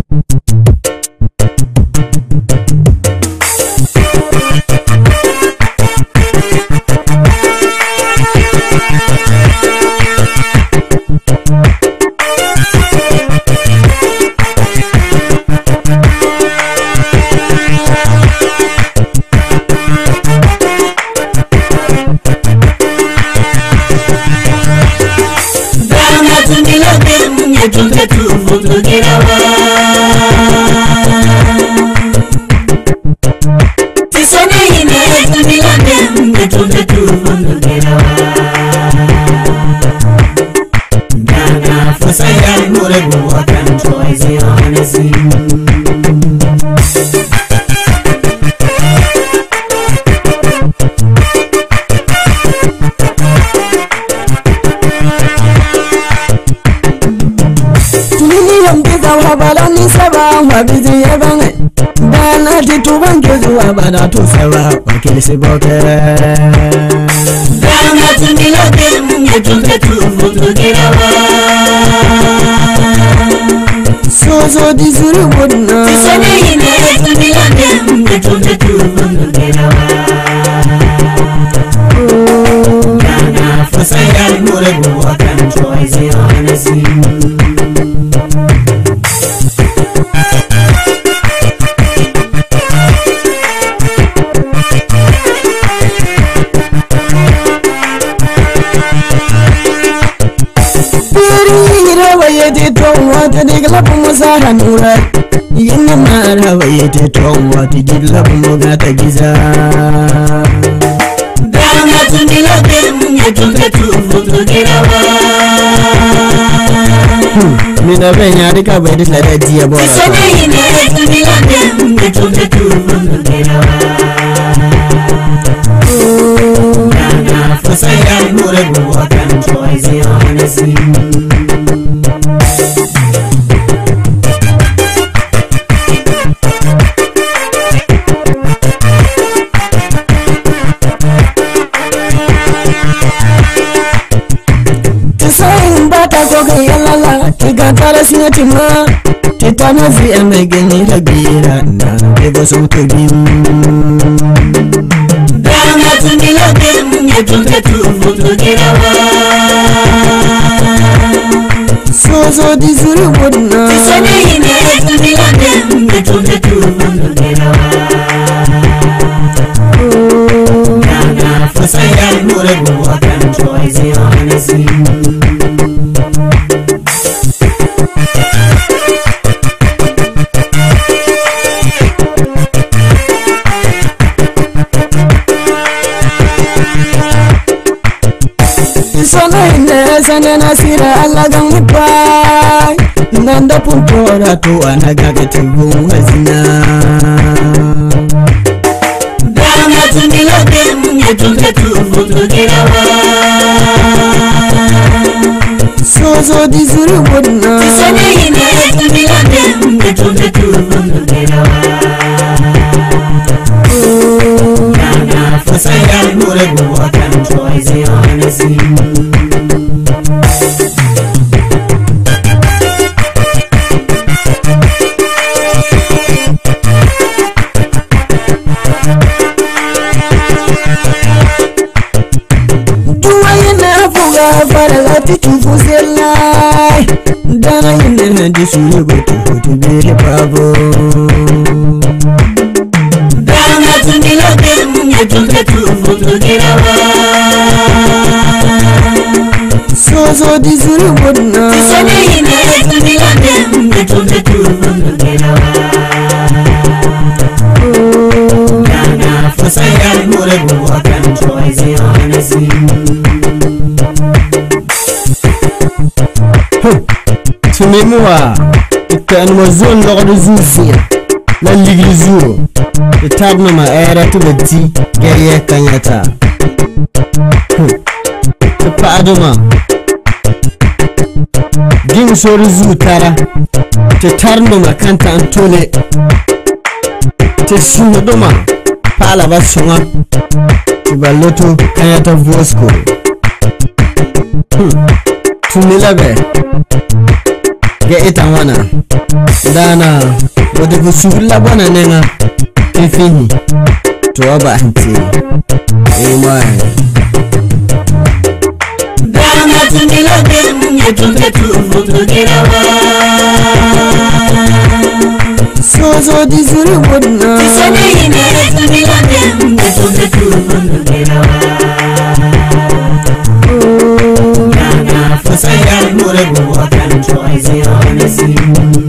Dama tumilobe munye tunge tuvutugirawa Tisone ine tumilobe munye tunge tuvutugirawa Dana fusaya mure buwa kan choice honesi Tulili yambiza wabala ni saba wabizi yabange Dana tituban kezu wabada tu saba wakilisi boke Dama tumilobe munye tunge tuvutugirawa Sozo di zuri wudna Tisone ine tumilobe munye tunge tuvutugirawa Dana fusaya mure buwa kan choice honesi Piri ira waye te ton wata digla pumu sara nura Yinna mara waye te ton wata digla pumu gata giza Dama tumilobe munye tunge tuvutugirawa Mina benya dika bai disla da diya bora Tisone ine tumilobe munye tunge tuvutugirawa Dana fusaya mure buwa kan choice honesi Tisayin bata ko ga yalala Tiga tara siya tima Titana ziya mai gani da gira Na ego sun tobin Dama tumilobe munye tunge tuvutugirawa Sozo di zuri wudna Tisone ine tumilobe munye tunge tuvutugirawa Dana fusaya mure buwa kan choice honesi Isona ine sane nasira alagan wipai Nanda puntora to anaga getigun wazina Dama tumilobe munye tunge tuvutugirawa Sozo di zuri wudna Tisone ine tumilobe munye tunge tuvutugirawa Dana fusaya mure buwa kan choice honesi Duwa ina fuga fara lati tufu selai Dana ina di suri gotu hotu bere babo Dama tumilobe munye tunge tuvutugirawa Sozo di zuri wudna Tisone ine tumilobe munye tunge tuvutugirawa Dana fusaya mure buwa kan choice honesi Tumemuwa Ikan wazon logdo zuzia La ligli zuo Itabno ma era tu beti Geriye kanyata Tupaduma Gin sori zu tara Te tarno ma kanta antole Te sunodoma Pala ba sunga Tibaloto kanyata vosko Hmm. Tumilabe ga ita wana dana wadda ku su labana ne nga ifini to ba hanti amen Dana tumila dem Etunge tufundu girawa sozo di zuri wadna Tisane ine tumila dem Etunge tufundu girawa Yana fasa ya mure buwa kan choice honesi